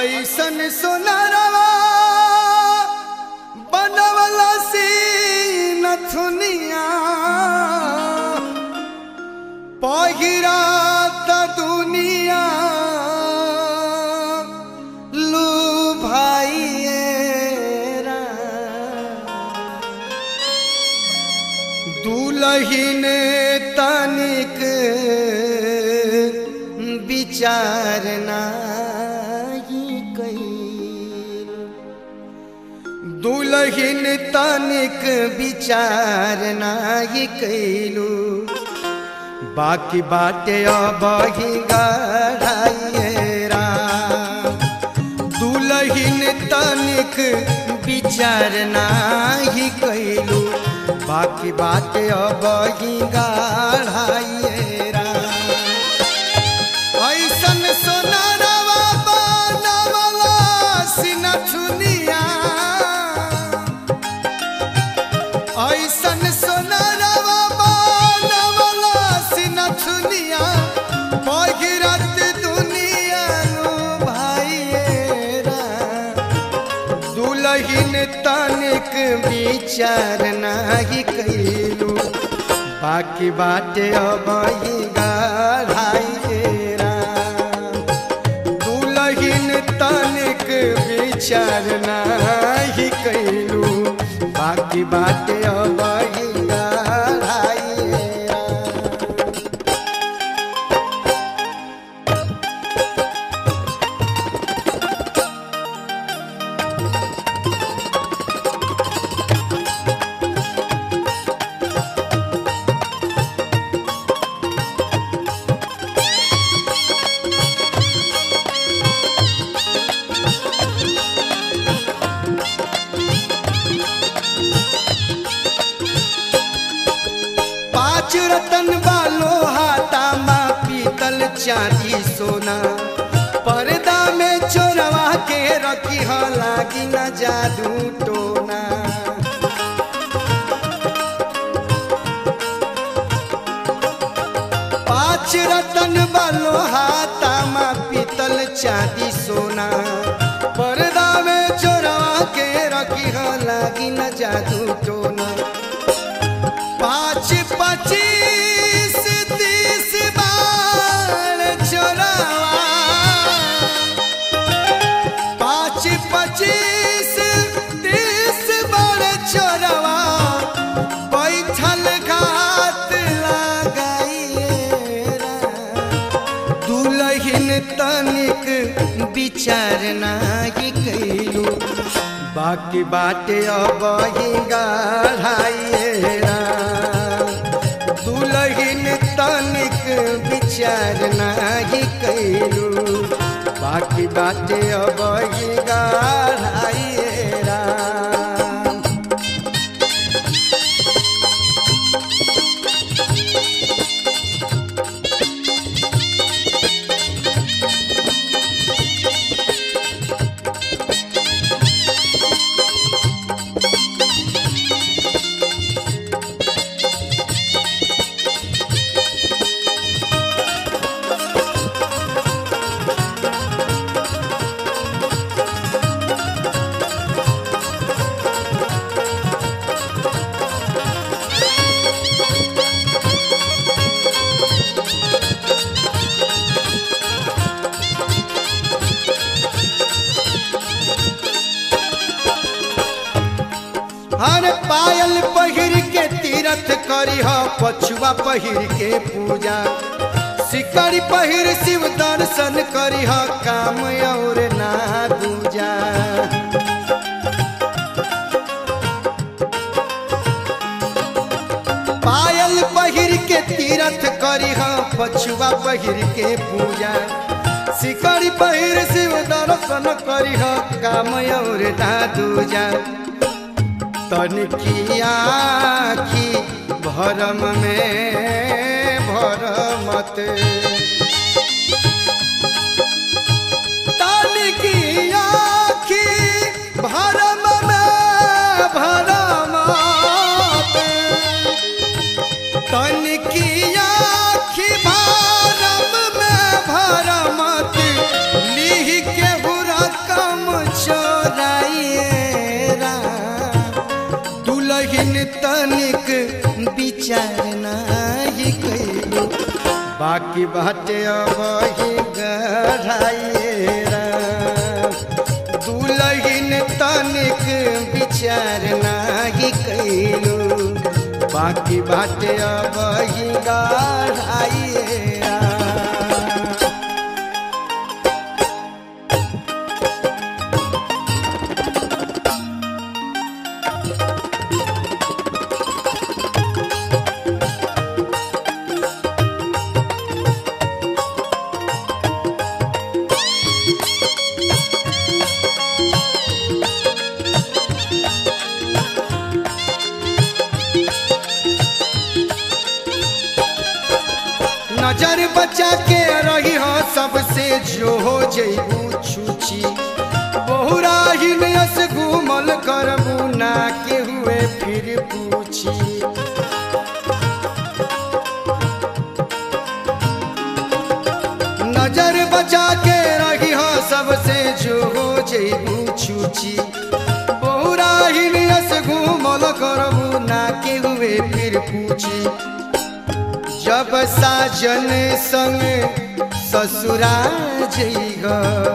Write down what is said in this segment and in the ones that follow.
ऐसन सोनारवा बनवला सी नथुनिया पहिरा त दुनिया लू भाइएरा दुलहिन तनिक विचार नाही कैल दुलहिन तनिक विचार नाही कैलू बाकी बाटे अबही गढ़ाइएरा दुलहिन तनिक विचार नाही कैलू बाकी बाटे अबही गढ़ाइएरा ऐसन सोनारवा बनवला सिनथुनिया ऐसन सोनारवा बनवला सिनथुनिया बहिरत दुनिया नु भाइएरा दुलहिन तनिक विचार नाही कैलू बाकी बाटे अबही गढ़ाइएरा दुलहिन तनिक विचार नाही कैलू बाकी बाटे अबही गढ़ाइएरा पाँच रतन वालो हाथामा पीतल चांदी सोना पर्दा में चोरवा के रखी ह लागी न जादू टोना पाँच रतन वालो हाथामा पीतल चांदी सोना पर्दा में चोरवा के रखी ह लागी न जादू टोना पाँच पच्चीस तीस बार चोरावा पाँच पच्चीस तीस बार चोरावा बैठल घात लगाइएरा दुलहिन तनिक विचार नाही कैलू बाकी बाटे अबही गढ़ाइएरा दुलहिन तनिक विचार नाही कैलू बाकी बाटे अबही गढ़ाइएरा हर पायल पहिर के तीरथ करी ह पछुआ पहिर के पूजा सिकड़ी पहिर शिव दर्शन करी ह काम और ना दूजा पायल पहिर के तीरथ करी ह पछुआ पहिर के पूजा सिकड़ी पहिर शिव दर्शन करी ह काम और ना दूजा तनिकिया की भरम में भरमत तनिकिया की भरम में भरमत तनिकिया की भरम में भरमत लिह के हुरत बाकी बाटे अब ही गढ़ाइएरा दुलहिन तनिक विचार नाही कैलू बाकी बाटे अब ही गढ़ाइएरा नजर बचा के रही हो सबसे जो हो जैबू छूची बहुरा ही नयस घूमल करबू ना के हुए फिर पूछी नजर बचा के रही हो सबसे जो हो जैबू छूची बहुरा ही नयस घूमल करबू ना के हुए फिर पूछी जब साजन संग ससुरा जइग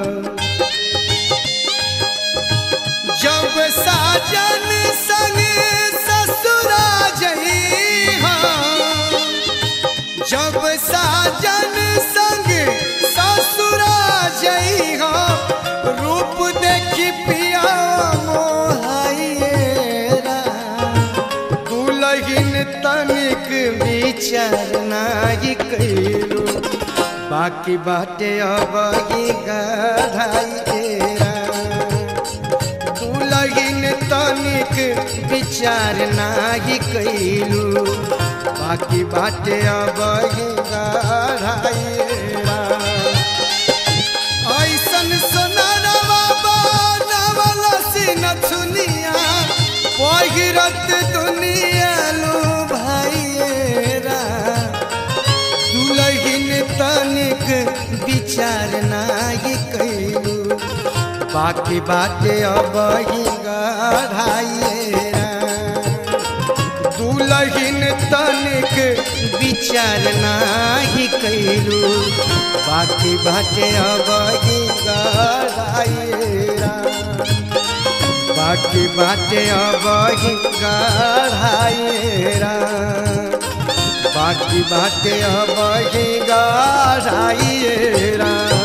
जब साजन संग ससुरा जइग जब साजन संग ससुरा जइग रूप देखी पिया मोहाइरा दुलहिन तनिक विचार नाही कैलू बाकी बाटे अब ही गढ़ाइएरा दुलहिन तनिक विचार नाही कैलू बाकी बाटे अब ही गढ़ाइएरा ऐसन सोनारवा बनवल सिन छुनिया पहिरत दुनिया लो भाइरा दुलहिन तनिक विचार नाही कैलू बाकी बाटे अब ही गढ़ाइएरा दुलहिन तनिक विचार नाही कैलू बाकी बाटे अब ही गढ़ाइएरा बाकी बाटे अब ही गढ़ाइएरा बाकी बाटे अब ही गढ़ाइएरा